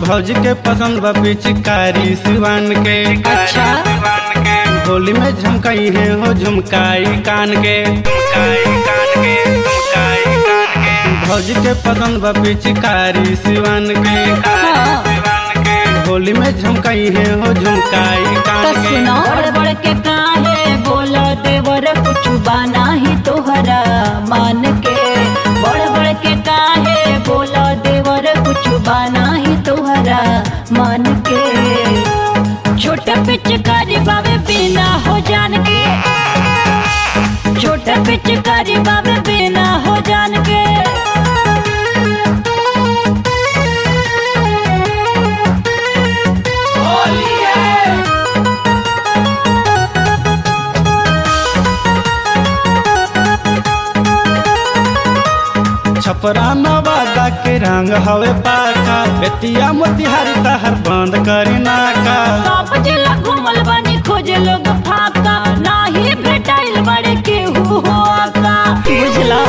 भौजी के पसंद बा पिचकारी सिवान के अच्छा होली में झमकाई है हो झुमकाई कान के भौजी के पसंद बा पिचकारी सिवान के हाँ होली में झमकाई है हो झुमकाई तो कान के सुनो बड़ बड़ के काहे बोला देवर कुछ बाना ही तोहरा मान के बड़ बड़ के काहे बोला देवर कुछ बाना ही तोहरा मान के छोटा पिचकारी बाबे बिना हो जान के छोटा पिचकारी बाबे बिना हो जान के छपरा नवादा के रंग हवे पाका बेतिया मोतिहारी तहर बंद करी नाका सब जिला घूमल बनी खोजे लोग फाका नाही भेटाइल बड़े केहू हो आका बुझला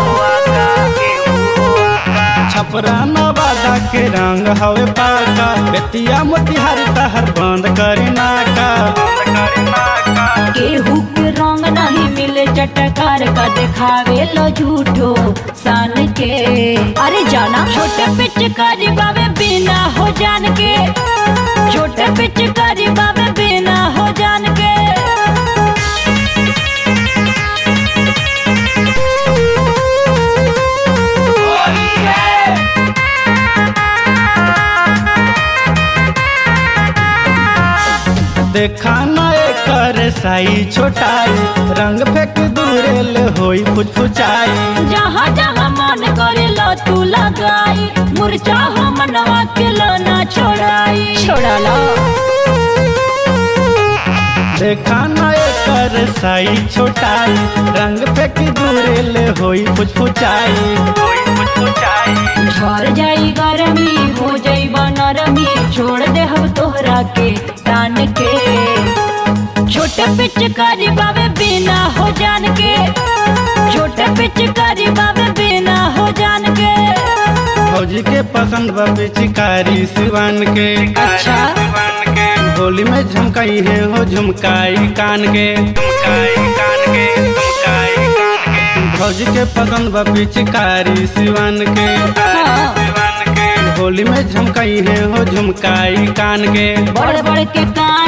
छपरा नवादा के रंग हवे पाका बेतिया मोतिहारी तहर बंद करी नाका केहू के रंग नहीं मिले चटकार का दिखावे लो झूठो सान के अरे जाना छोटे पिचकारी बाबे बिना हो जान के छोटे पिचकारी बाबे बिना हो जान के देखा ना एकर साई छोटाई रंग फेंक दूरेल होई फुचफुचाई जहाँ जहाँ मन करे लो तू लगाई मुरझा हो मनवा के लो ना छोड़ाई छोड़ा लो देखा ना एकर साई छोटाई रंग फेंक दूरेल होई फुचफुचाई झर जाई गरमी हो जाई नरमी छोड़ दे हम तोहरा के तान के छोटे पिचकारी बाबे बिना हो जान के छोटे पिचकारी बाबे बिना हो जान के फौजी के पसंद बा पिचकारी सिवान के अच्छा होली में झमकाई है हो झुमकाई कान के फौजी के पसंद बा पिचकारी सिवान के हाँ होली में झमकाई है हो झुमकाई कान के बड़ बड़ के कान